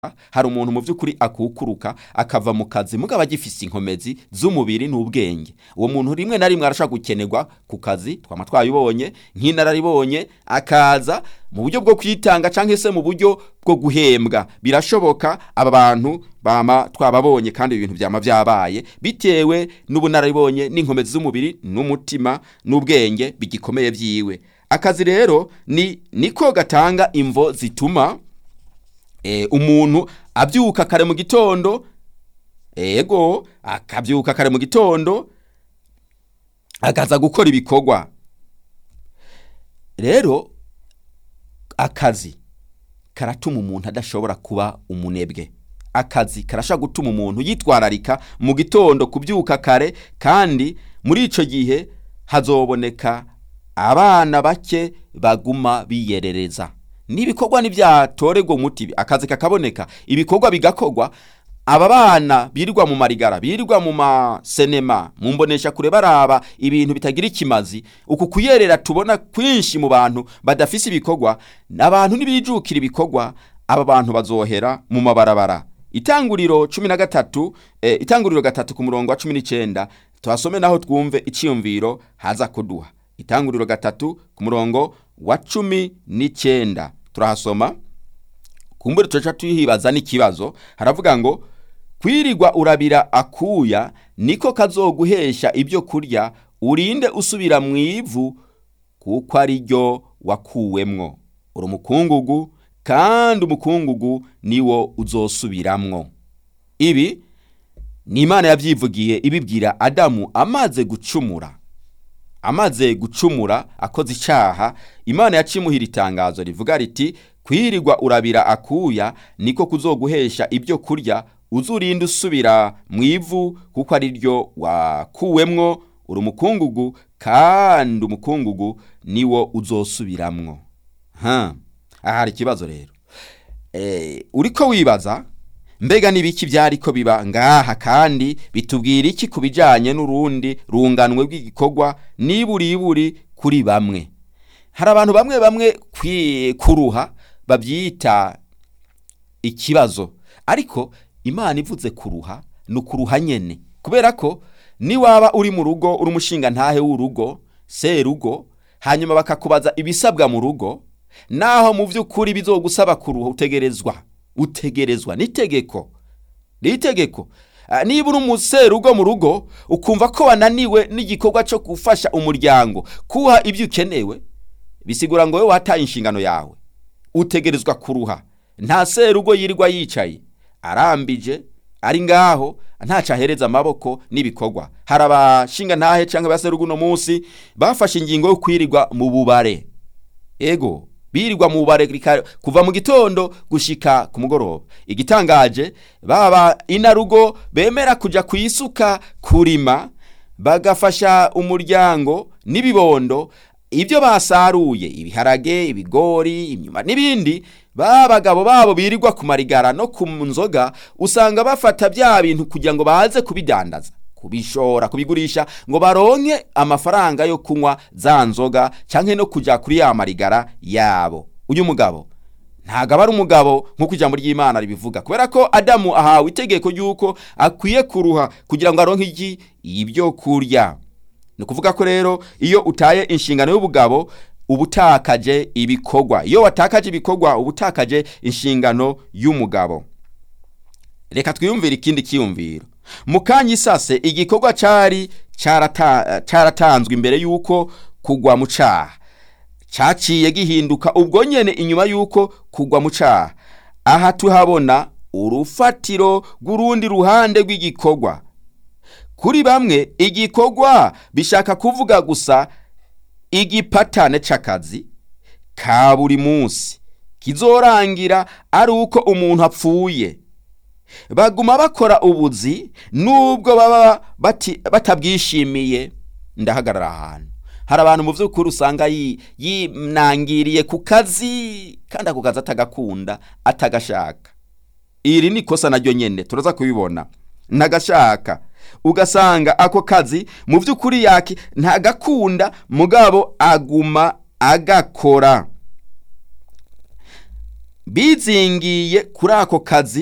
hari umuntu mu by'ukuri akukuruka akava mu kazi mugabo agifise inkomezi z'umubiri n'ubwenge uwo muntu rimwe na rimwe arashobora gukenerwa ku kazi twama twabibonye nk'inararibonye akaza mu buryo bwo kwitanga cyangwa se mu buryo bwo guhembwa birashoboka aba bantu bama twababonye kandi ibintu byama byabaye bitewe n'ubunararibonye n'inkomezi z'umubiri n'umutima n'ubwenge bigikomeye byiwe akazi rero ni niko gatanga imvo zituma umuntu abyuka kare mu gitondo ego akabyuka kare mu gitondo akaza gukora ibikorwa rero akazi karatuma umuntu adashobora kuba umunebwe akazi karashobora gutuma umuntu yitwararika mu gitondo kubyuka kare kandi muri icyo gihe hazoboneka abana bake baguma biyerereza n'ibikorwa ntibyatorerwa umuti akazi kakaboneka ibikorwa bigakorwa aba bana birirwa mu marigara birirwa mu masenema mu mbonesha kure baraba ibintu bitagira ikimazi uku kuyerera tubona kwinshi mu bantu badafise ibikorwa abantu ntibijukira ibikorwa aba bantu bazohera mu mabarabara itanguriro cumi na gatatu eh, itanguriro gatatu ku murongo wa cumi n'icyenda tuhasome naho twumve icyiyumviro haza kuduha itanguriro gatatu ku murongo wa cumi n'icyenda turahasoma kumbure tuca tuhibaza n'ikibazo haravuga ngo kwirirwa urabira akuya niko kazoguhesha ibyo kurya urinde usubira mu ivu kuko ari ryo wakuwemwo uri umukungugu kandi umukungugu niwo uzosubiramwo ibi ni imana yabyivugiye ibibwira adamu amaze gucumura amaze gucumura akoze icyaha imana yacimuhira itangazo rivuga riti kwirirwa urabira akuya niko kuzoguhesha ibyo kurya uzurinda usubira mu ivu kuko ari ryo wakuwemwo uri umukungugu kandi umukungugu niwo uzosubiramwo aha hari ikibazo rero uri ko wibaza mbega n'ibiki byari ko biba ngaha kandi bitubwira iki ku bijyanye n'urundi runganwe rw'igikorwa niburiburi kuri bamwe hari abantu bamwe bamwe kuruha babyita ikibazo ariko imana ivuze kuruha ni ukuruha nyine kubera ko niwaba uri mu rugo uri umushinga ntahe w'urugo serugo hanyuma bakakubaza ibisabwa mu rugo naho mu by'ukuri bizogusaba kuruha utegerezwa utegerezwa n'itegeko n'itegeko niba uri umuserugo mu rugo ukumva ko wananiwe n'igikorwa cyo gufasha umuryango kuha ibyo ukenewe bisigura ngo wowe wataye inshingano yawe utegerezwa kuruha nta serugo yirirwa yicaye arambije ari ngaho ntaca ahereza amaboko n'ibikorwa hari abashinga ntahe cyangwa abaserugo uno munsi bafashe ingingo yo kwirirwa mu bubare ego birirwa mu bubare kuva mu gitondo gushika ku mugoroba igitangaje baba inarugo bemera kujya ku isuka kurima bagafasha umuryango n'ibibondo ibyo basaruye ibiharage ibigori imyuma n'ibindi ba bagabo babo birirwa ku marigara no ku nzoga usanga bafata bya bintu kugira ngo baze kubidandaza kubishora kubigurisha ngo baronke amafaranga yo kunywa za nzoga cyangwa no kujya kuri ya marigara yabo uyu mugabo ntabwo aba ari umugabo nk'uko ijambo ry'imana ribivuga kubera ko adamu ahawe itegeko ry'uko akwiye kuruha kugira ngo aronke iki ibyo kurya ni ukuvuga ko rero iyo utaye inshingano y'ubugabo uba utakaje ibikorwa iyo watakaje ibikorwa uba utakaje inshingano y'umugabo reka twiyumvire ikindi cyiyumviro mu kanya isase igikorwa cyari cyaratanzwe imbere y'uko kugwa mu cyaha cyaciye gihinduka ubwo nyine inyuma y'uko kugwa mu cyaha aha tuhabona urufatiro rw'urundi ruhande rw'igikorwa kuri bamwe igikorwa bishaka kuvuga gusa igipatane cy'akazi ka buri munsi kizorangira ari uko umuntu apfuye baguma bakora ubuzi nubwo baba batabwishimiye ndahagarara ahantu hari abantu mu by'ukuri usanga yinangiriye ku kazi kandi ako kazi atagakunda atagashaka iri ni ikosa naryo nyine turaza kubibona ntagashaka ugasanga ako kazi mu by'ukuri yaki ntagakunda mugabo aguma agakora bizingiye kuri ako kazi